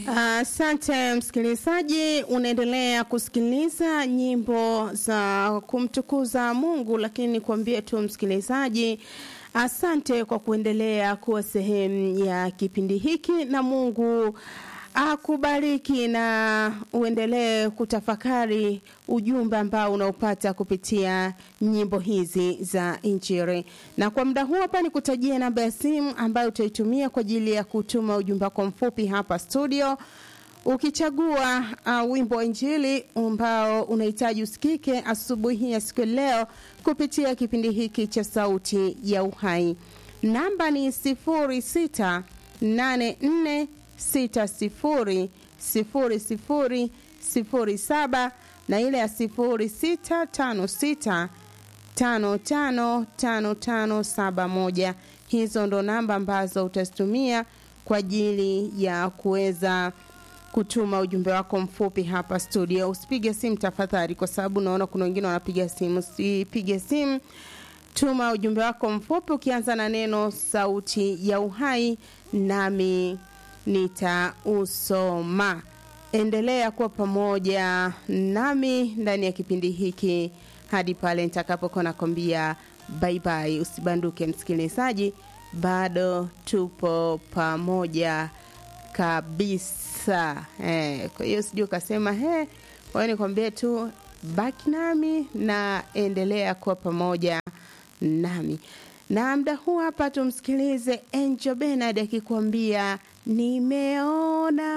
Asante msikilizaji, unaendelea kusikiliza nyimbo za kumtukuza Mungu, lakini kuambie tu msikilizaji, asante kwa kuendelea kuwa sehemu ya kipindi hiki, na Mungu akubariki na uendelee kutafakari ujumbe ambao unaopata kupitia nyimbo hizi za Injili. Na kwa muda huu hapa nikutajia namba ya simu ambayo utaitumia kwa ajili ya kutuma ujumbe wako mfupi hapa studio ukichagua uh, wimbo wa Injili ambao unahitaji usikike asubuhi ya siku ya leo kupitia kipindi hiki cha Sauti ya Uhai. Namba ni sifuri sita nane nne sita sifuri sifuri sifuri sifuri saba na ile ya sifuri sita tano sita tano tano tano tano saba moja. Hizo ndo namba ambazo utazitumia kwa ajili ya kuweza kutuma ujumbe wako mfupi hapa studio. Usipige simu tafadhali, kwa sababu naona kuna wengine wanapiga simu. Usipige simu, tuma ujumbe wako mfupi ukianza na neno sauti ya uhai, nami nitausoma. Endelea kuwa pamoja nami ndani ya kipindi hiki hadi pale nitakapokuwa nakwambia bye bye. Usibanduke msikilizaji, bado tupo pamoja kabisa eh. Kwa hiyo sijui ukasema he, kwa hiyo nikwambie tu baki nami na endelea kuwa pamoja nami na mda huu hapa tumsikilize Angel Bernard akikwambia nimeona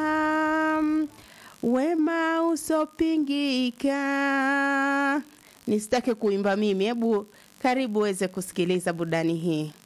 wema usopingika. Nisitake kuimba mimi, hebu karibu uweze kusikiliza burudani hii.